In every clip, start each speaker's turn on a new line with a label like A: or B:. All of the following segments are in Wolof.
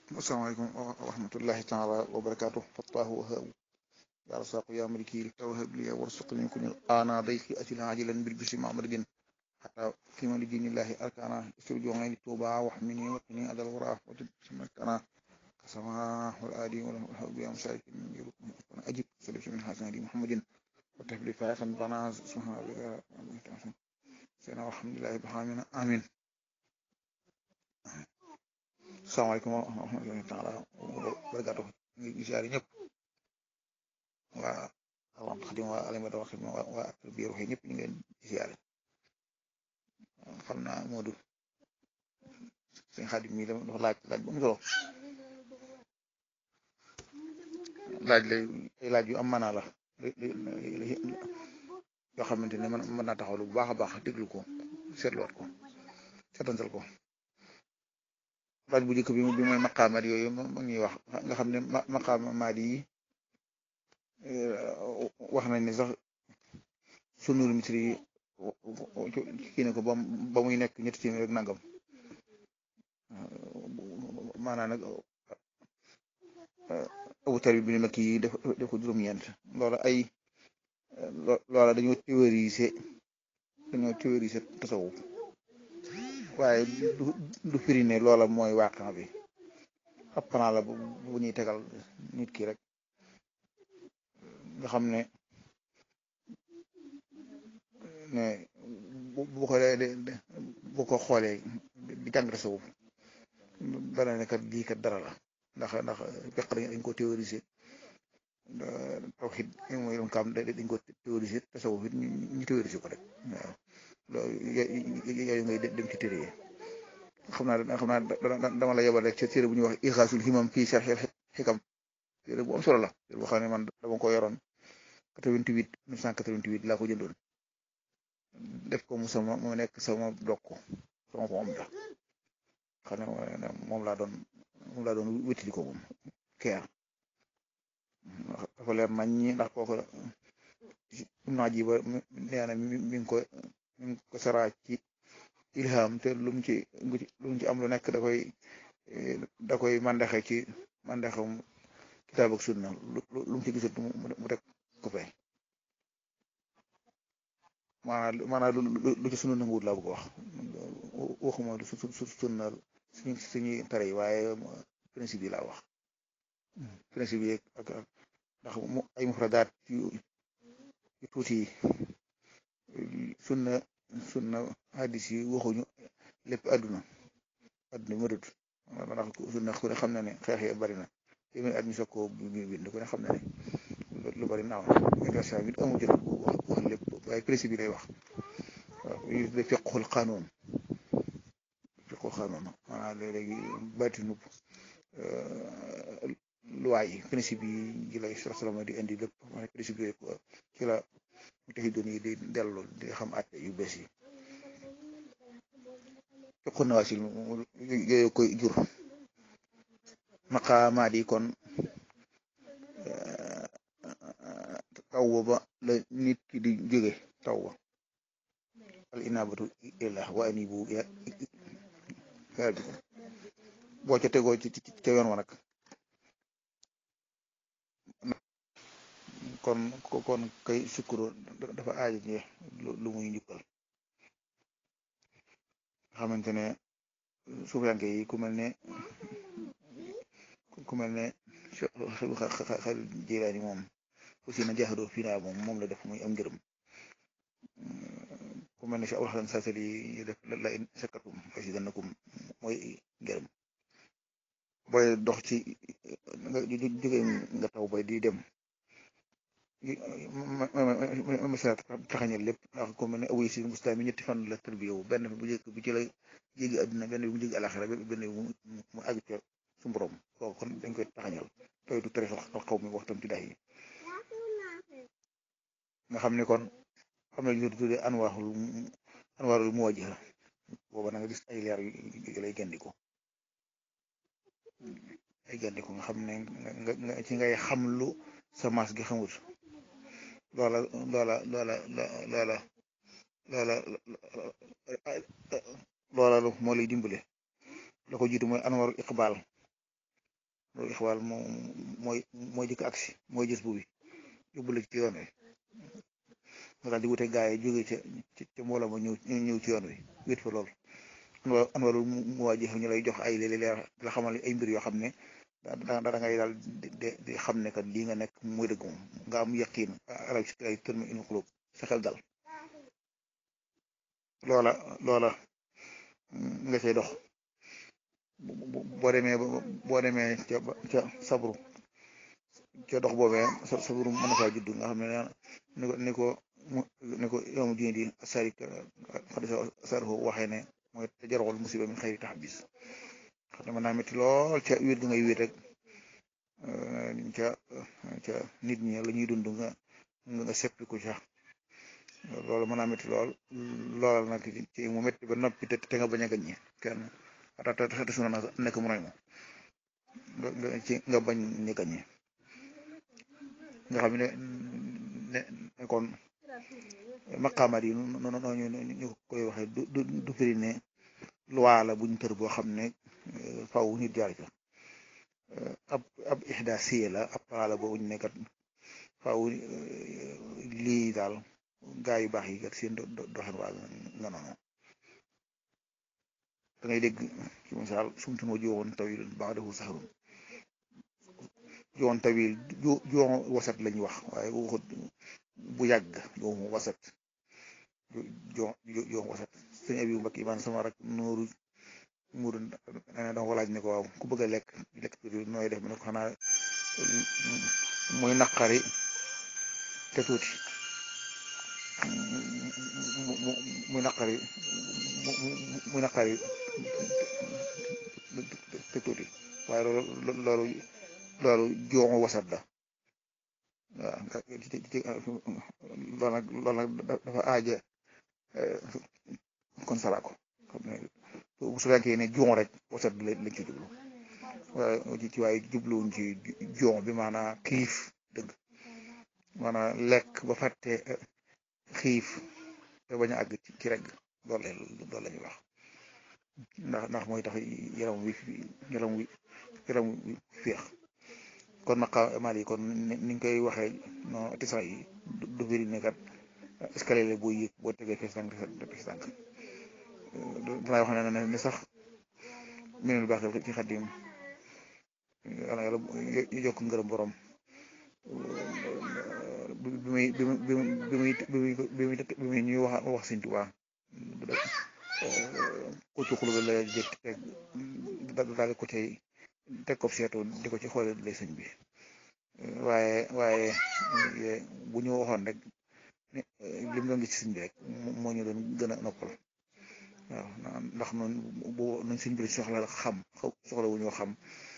A: asalaamaaleykum wa rahmatullahi taala wa barakaatu fattaahu wahaabu yaa rasaaqu yaa maliki li tawhab li warsuqni kun ana dayqi atila ajilan bil bisi mamadin hatta fi man dinillahi arkana isturjuuni tuuba wahmini waqini adal wara wa tubsimakana kasama wal adi wal habu ya musarikin yurukun ajib salif min hasanati muhammadin wa tahbli faaxan bana subhana rabbika sena walhamdulillahi bihamina amin salaamaaleykum wa rahmatullahi taala wa barakaatu ngi siyaare ñëpp waa alxam xadim waa alimata wax waa waa biir waxee ñëpp ñu ngi leen siyaare xam naa Moodu sëñ xadim mi dafa laaj laaj bu am solo laaj lay ay laaj yu am maanaa la yoo xamante ne man mën naa taxawlu bu baax a baax déglu ko seetluwaat ko seetantal ko laaj bu njëkk bi bi mooy maqaamaat yooyu ma ñuy wax nga xam ne maqaamaat yi wax nañ ne sax sunul misri yi kii ne ko ba ba muy nekk ñetti téeméer rek nangam maanaam nag abu tari bi ne kii def def ko juróom-ñeent loola ay loola dañoo théoriser dañoo théoriser tasawuf waaye du du firi ne loola mooy waaqan bi ab plan la bu ñuy tegal nit ki rek nga xam ne ne bu ko bu ko xoolee di jàng tasawuf dana ne kat lii kat dara la ndax ndax fekk dañ ko théoriser tawxid mooy doon kam dañ ko théoriser tasawuf it ñu théoriser ko rek waaw loolu yooyu ngay dem ci téere yi xam naa xam naa dama la yebal rek ci téere bu ñuy wax ixaasul himam fii sarxil xikam téere bu am solo la téere boo xam ne man dama ko yoroon 88 1988 laa ko jëndoon def ko mu sama mu nekk sama dokk sama moom la xam ne moom laa doon moom laa doon wétali ko moom keer dafa leer nañ ñi ndax kooku naa ji ba nee na mi ngi ko mi ngi ko saraa ci ilham te lu mu ci lu mu ci am lu nekk da koy da koy mandaxe ci mandaxam kitaab ak sunna lu mu ci gisut mu teg ko fay maanaam maanaam lu ci sunu nanguwut laa bëgg wax waxuma lu su sunna suñu suñuy tere yi waaye principe yi laa wax principe yi ak ndax mu ay mufradaat yu yu tuuti yi sunna sunna hadis yi waxuñu lépp àdduna àdduna bi mëdut ndax sunna ku ne xam na ne xeex yi bari na téeméer at ñu soog koo bind ku ne xam na ne lu bari naaw universal bi amu jot wax wax lépp waaye principe yi lay wax waaw yu de fiqhul qanun fiqhul qanun maanaam léegi baatinu loi yi principe yi ji lay salama di indi lépp maanaam principe yooyu ci la mu taxi doon yi di dellu di xam àtte yu bees yi fiqhu nawaasil yooyu koy jur maqaamaat yi kon taw ba la nit ki di jóge taw ba al inabatu ilallah wa anibu ya rabbikum boo ca tegoo ci ca yoon wa nag kon kon kay sukkuro dafa aaji ñe lu muy njukkal xamante ne suufiyanke yi ku mel ne ku mel ne xel jilaani moom aussi na jaaxadoo fii naa moom moom la def muy am ngërëm ku mel ne si abul xasan sasali yi def la in sakkatum asidannakum mooy ngërëm booy dox ci nga jóge nga taw bay di dem masala taxañal lépp ndax ko mel ne awoy si mustaami ñetti fan la tërbiyewu benn bu njëkk bi ci la jégi àdduna benn bi mu jégi alaxira benn bi mu àgg ca su borom kooku kon dañ koy taxañal tooy du tarix al xaw mi waxtam ci day yi nga xam ne kon xam ne ñu tuddee anwaarul anwaarul muwajjiha booba na nga gis ay leer yu lay gandiko ay gandiko nga xam ne nga ci ngay xam lu sa maas gi xamut loola loola loola loola loola loola moo lay dimbale la ko jiitu mooy anwarul iqbal loolu ixwaal moo mooy mooy jëkk agsi mooy gis bu bi yóbbu la ci yoon wi nga daal di wute gaa yi jóge ca ca mbooloo ma ñëw ñëw ci yoon wi wét fa lool an walul mu waa jëf ñu lay jox ay léeg leer la xamal ay mbir yoo xam ne da da ngay daal di xam ne kat lii nga nekk mooy dëgg moom nga am yaqiin arab si ay tërmi in xulub sa xel dal loola loola nga cay dox boo demee boo demee ca ca sabru ca dox boobee sabru mën na faa judd nga xam ne ni ko ni ko ni ko yoomu dine di sari xadisa sarho waxee ne mooy te jarxol musiba min xëyri tax bis xam ne mën naa métti lool ca wéet gi ngay wéet rek ca ca nit ñi la ñuy dund nga nga seppi ko ca loolu mën naa métti lool loolal nag ci mu métti ba noppi te te nga bañ a gaññe kenn te suna na nekk mu noy mo nga ci nga bañ ni gaññe nga xam ne ne kon maqaamaat yi noonu ñu koy waxee du du du firi ne loi la buñ tër boo xam ne faw nit jaar ca ab ab ixda siye la ab pala boobu ñu nekkat faw lii daal gaa yu baax yi kat seen doxin waa nga noonu da ngay dégg ci misaal sumtun wa jowoon tawil ba'dahu sahrun jowoon tawil jowoon wasat lañuy wax waaye waxut bu yàgg jowoon wasat jowoon wasat sëñ abi mbakk imaan sama rak nooru muuru nee dama ko laaj ne ko waaw ku bëgg a lekk lekk nooy def mu ne ko xanaa muy naqari te tuuti muy naqari muy naqari te tuuti waaye loolu loolu loolu joomu wasat la waaw loolu nag loolu nag dafa aaja kon sala ko xam ne bu su fekkee ne joon rek wasat bi lañ ci jublu waaye ci waaye jubluwuñ ci joon bi maanaam xiif dëgg maanaam lekk ba fàtte xiif te bañ a àgg ci rek loolu loolu la ñuy wax ndax ndax mooy tax yaram wi yaram wi yaram wi féex kon maqaamaat yi kon ni ñu koy waxee non tisan yi du firi ne kat escalier la boo yëg boo tegee fees tànk fees tànk danaa wax ne ne sax minul baax ci xaddim yàlla yàlla yokk ngërëm borom bi muy bi muy bi muy bi muy bi muy ñuy wax wax Sëñ Tuubaa ku ci xulub la jëkk teg daal ko cay teg ko seetu di ko ci xoole lay sëñ bi waaye waaye bu ñu waxoon rek lim doon gis ci sëñ bi rek moo ñu doon gën a noppal waaw ndax noonu bu nañ sëñ bi soxla xam soxla wu ñoo xam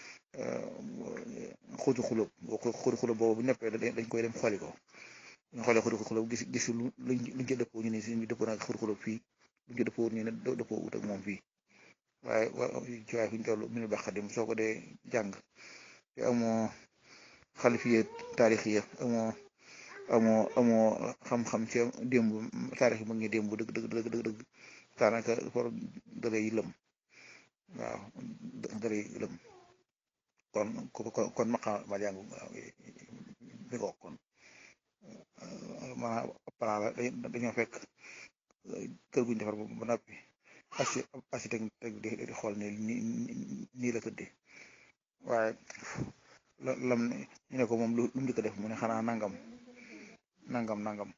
A: xuutu xulub xuutu xulub boobu bu neppee dañ koy dem xooli ko ñu xoolee xuutu xulub gis gis lu luñ ci dëppoo ñu ne sëñ bi dëppoo nag xuutu xulub fii luñ ci dëppoo ñu ne dëppoo wut ak moom fii waaye ci waaye fi ñu toll minul baax xadim soo ko dee jàng te amoo xalifiye taarixiya amoo amoo amoo xam-xam ci démb taarix ma ngi démb dëgg dëgg dëgg dëgg dëgg daanaka for dalay lëm waaw dalay lëm kon kon maqa ma jàng bi ko kon maanaam plan la dañoo fekk kër guñ defar ba noppi architecte di xool ne nii la tëddee waaye lam ñu ne ko moom lu mu njëkk a def mu ne xanaa nangam nangam nangam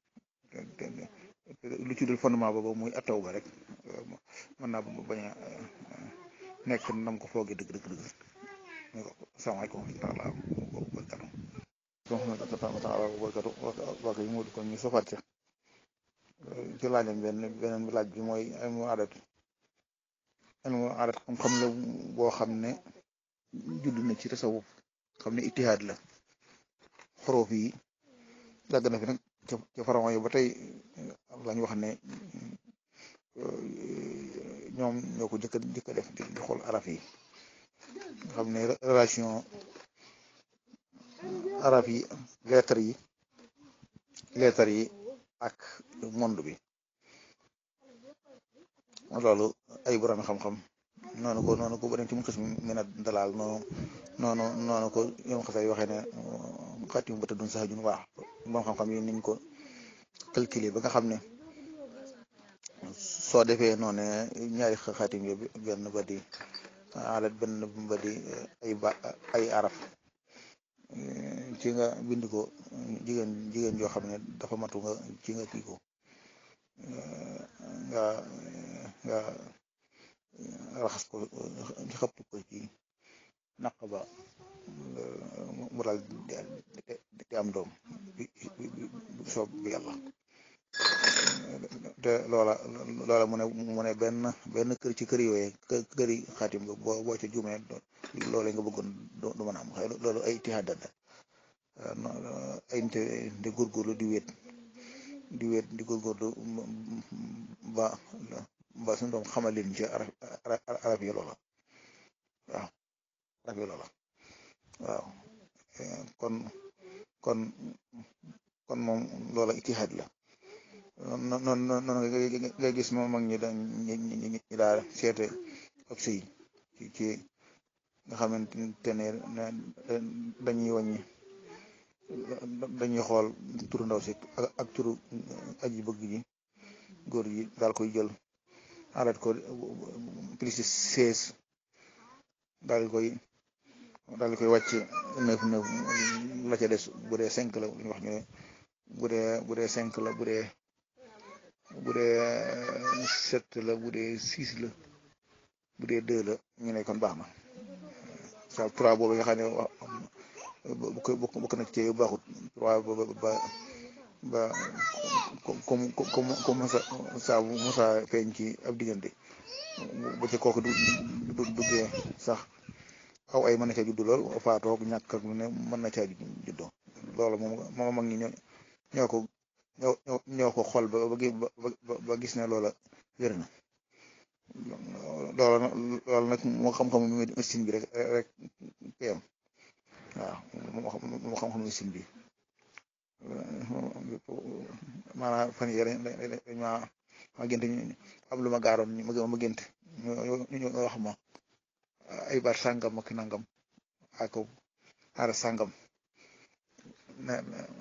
A: lu ci dul fondement boobu muy attaw ba rek mën naa bañ a nekk nam ko foogee dëgg dëgg dëgg salaamaaleykum wa rahmatulah wa barakatu taala wa barakatu waa kay mu kon ñu sofaat ca ci laajam benn beneen laaj bi mooy ilmu adat ilmu adat xam-xam la boo xam ne judd na ci tasawuf xam ne itihaad la xorof yi yàgg na fi nag ca pharaon yi ba tey lañ wax ne ñoom ñoo ko jëkk jëkk def di xool araf yi nga xam ne relation araf yi lettre yi lettre yi ak monde bi loolu ay borom xam-xam noonu ko noonu ko ba dem ci mu xis mi na dalaal noonu noonu noonu ko ñoom xasee waxee ne xaatim ba tëddun sax jun waax moom xam-xam yi niñ ko calculer ba nga xam ne soo defee noonu ñaari xaatim yi benn ba di alat benn ba di ay ba ay araf ci nga bind ko jigéen jigéen joo xam ne dafa matu nga ci nga kii ko nga nga raxas ko xëpp ko ci naq ba mu daal di am doom bi soob bi yàlla te loola loola mu ne mu ne benn benn kër ci kër yooyee kër yi xaatim nga boo boo ca juumee loole nga bëggoon du mën a am xëy loolu ay tihaada la ay nte di góorgóorlu di wéet di wéet di góorgóorlu ba ba suñu doom xamal leen ci arab arab yi loola waaw arab yi loola waaw kon kon kon moom loola itihaad la noonu noonu nga gis moom mag ñi dañ ñi daal seete ab sëy ci ci nga xamante ne dañuy wàññi dañuy xool turu ndaw si ak turu aji bëgg ji góor ji daal koy jël alat ko plus de seize daal koy daal koy wàcc neuf neuf la ca des bu dee cinq la ñu wax ñu ne bu dee bu dee cinq la bu dee bu dee sept la bu dee six la bu dee deux la ñu ne kon baax na sa trois boobu nga xam ne bu ko bokk na ci yu baaxut trois ba ba ba comme comme comme saa bu Musa feeñ ci ab diggante ba ca kooku du du duggee sax aw ay mën na caa juddu lool faatoog ñàkk ak lu ne mën na caa juddoo loolu moom moom mag ñi ñoo ñoo ko ñoo ñoo ko xool ba ba ba gis ne loola wér na loola loola nag moo xam-xamu médecine bi rek rek kayam waaw moo xam-xamu médecine bi maanaam fan yii dañ dañ ma ma gént am lu ma gaaroon ma ma gént ñu ñu wax ma ay baat sàngam ak nangam ak aara sàngam na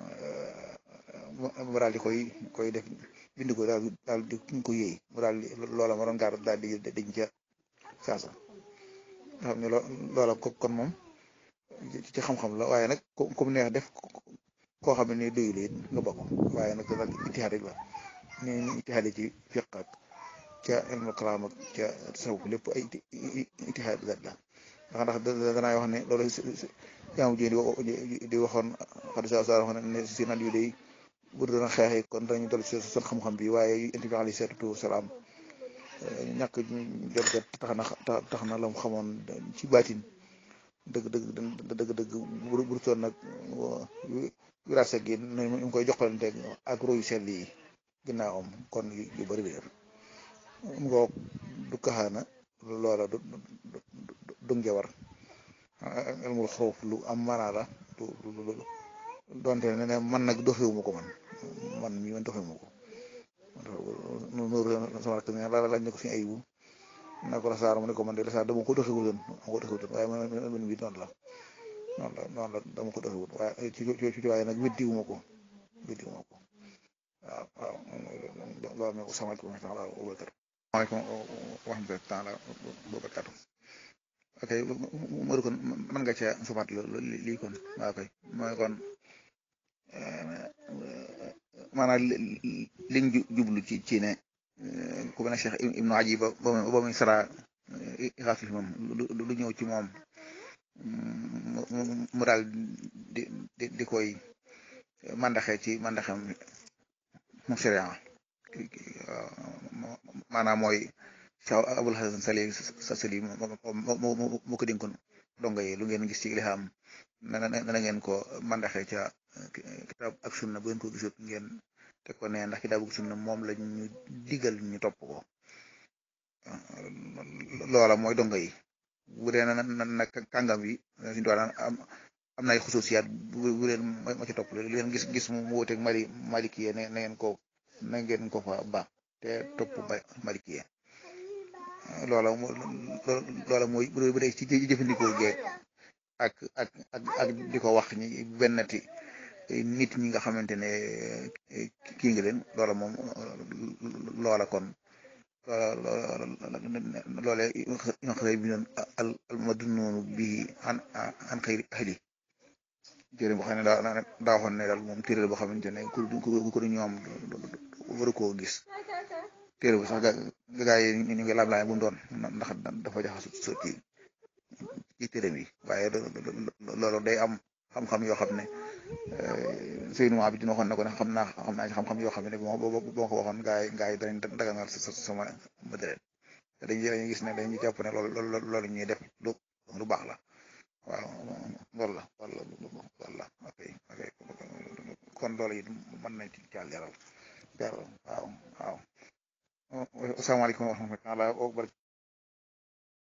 A: mu daal di koy koy def bind ko daal daal di ko yéey mu daal di loola ma doon gaar daal di dañ ca saasa nga xam ne loola ko kon moom ci xam-xam la waaye nag comme neex def koo xam ne doyul it nga bokk waaye nag daal itihaad rek la ni ni itihaad ci fiq ak ca ilmu kalaam ak ca tasawuf lépp ay itihaad la ndax ndax danaa wax ne loolu jaamu ji di waxoon xaddi sa sa waxoon ne si nat yu day bu doon xeexee kon dañu dal si seen xam-xam bi waaye yonent bi alayhi salaatu wasalaam ñàkk jot jot tax na tax na la mu xamoon ci baatin dëgg dëgg dëgg dëgg bu bu toon nag wirase gi ñu ngi koy joxalante ak royu sell yi ginnaawam kon yu bari réer ngoo du kaxaana loola du du njawar ilmul xuruf lu am maanaa la du donte ne ne man nag doxewuma ko man man mi man doxewuma ko nuuru sama rakk ne la lañ ne ko suñu ayibu na ko la saar mu ne ko man de la saar dama ko doxewutoon dama ko doxewutoon waaye man man bi noonu la noonu la noonu la dama ko doxewut waaye ci ci ci waaye nag weddiwuma ko weddiwuma ko waaw waaw loolu ne ko sama ko taala wa barakatu waaleykum wa rahmatullahi taala wa barakatu ok Modou kon mën nga cee sufaat lii kon waaw kay mooy kon maanaam liñ jublu ci ci ne ku mel ne Cheikh Ibnu Aji ba ba muy sara xaasul moom lu ñëw ci moom mu daal di di di koy mandaxe ci mandaxem mu sharia maanaam mooy Cheikh Abul Hasan Sali sa sali moo ko dénkoon donga yi lu ngeen gis ci ilham na na ngeen ko mandaxe ca kitaab ak sunna bu ngeen ko gisut ngeen teg ko ne ndax kitaab ak sunna moom la ñu digal ñu topp ko loola mooy donga yi bu dee na na kàngam yi suñu doon am am na ay xususiyaat bu leen ma ci topp lu leen gis gis mu wuteeg mali malikiye na ngeen ko na ngeen ko fa baax te topp malikiye loola loola mooy bu dee ci jëfandikoo geeg ak ak ak ak di ko wax ñi bennati nit ñi nga xamante ne kii nga leen loola moom loola kon loole ñoo xëy bi noon al al madunnoonu bi an an xëyri ahli téere boo xam ne daa daa waxoon ne daal moom téere boo xamante ne ku ku du ñoom waru koo gis téere bu sax gaa yi ñu ngi laam laay bu mu doon ndax dafa jaxasu sa ci ci téere bi waaye loolu day am xam-xam yoo xam ne Seydou Mouha bi dina waxoon ne ko ne xam naa xam naa ci xam-xam yoo xam ne boo boo ko waxoon gaa yi gaa yi danañ daganal sa sama matériel te dañuy dañuy gis ne dañuy jàpp ne loolu loolu ñuy def lu lu baax la waaw loolu la loolu la loolu la ok ok kon loolu it mën nañ ci caal jaral jaral waaw waaw asalaamaaleykum wa rahmatulah